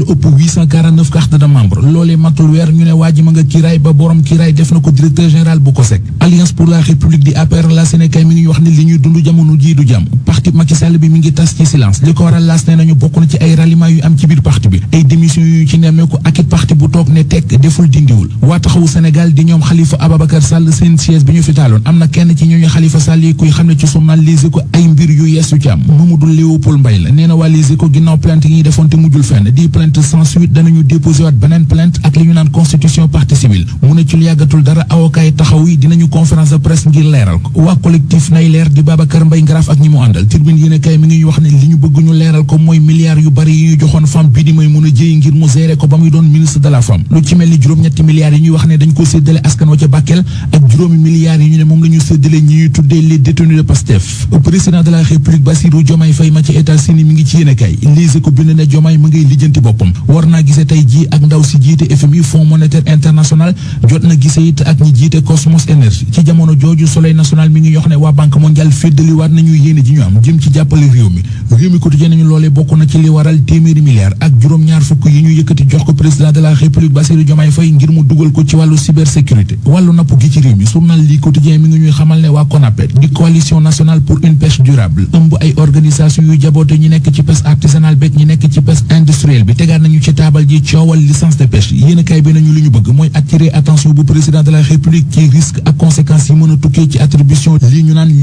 lu ëpp 849 carte de membre loolee matul weer ñu ne waa ji ma nga kiiraay ba borom kiiraay def na ko directeur général bu COSEC alliance pour la république di APR la Sénégal mi ngi wax ne li ñuy dund jamono jii du jàmm parti Macky Sall bi mi ngi tas ci silence li ko waral laas ne nañu bokk na ci ay ralliement yu am ci biir parti bi ay démission yu ci nemmeeku ak it parti bu toog ne tekk deful dindiwul waa taxawu Sénégal di ñoom Khalifa Ababacar Sall seen siège bi ñu fi taaloon am na kenn ci ñooñu Khalifa Sall yi kuy xam ne ci journal Les Échos ay mbir yu yees yu ci am Mamadou Léopold Mbaye la nee na waa Les Échos ginnaaw plainte yi ñuy defoon te mujjul fenn di plainte sans suite danañu déposé waat beneen plainte ak li ñu naan constitution partie civile mu ne ci lu yàggatul dara avocat yi taxaw yi dinañu conférence de presse ngir leeral ko waa collectif nay leer di Babacar Mbaye Ngaraaf ak ñi mu àndal turbine yéen kay mi ngi ñu wax ne li ñu bëgg ñu leeral ko mooy milliards yu bari yi ñu joxoon femme bi di may mun a jëy ngir mu gérer ko ba muy doon ministre de la femme lu ci mel ni juróom-ñetti milliards yi ñuy wax ne dañ ko séddale askan wa ca Bakel ak juróomi milliards yi ñu ne moom la ñu séddale ñi ñuy tuddee les détenus de Pastef président de la république Bassirou Diomaye Faye ma ci États-Unis mi ngi ci yéen kay lise ko bind ne Diomaye ma ngay lijjanti boppam war naa gise tey jii ak ndaw si jiite FMI Fonds monétaire international jot na gise it ak ñi jiite Cosmos Energy ci jamono jooju Soleil national mi ngi yox ne waa banque mondiale féddali waat nañu yéene ji ñu am jëm ci jàppale réew mi réew mi quotidien nañu loolee bokk na ci li waral téeméeri milliards ak juróom-ñaar fukk yi ñu yëkkati jox ko président de la république Bassirou Diomaye Faye ngir mu dugal ko ci wàllu cybersécurité wàllu napp gi ci réew mi journal li quotidien mi ngi ñuy xamal ne waa CONAPED di coalition nationale pour une pêche durable ëmb ay organisation yu jaboote ñi nekk ci pêche artisanale beeg ñi nekk ci pêche industrielle bi tegaat nañu ci taabal ji coowal licence de pêche yéen kay bi nañu li ñu bëgg mooy attirer attention bu président de la république ci risque ak conséquences yi mën a tukkee ci attribution li ñu naan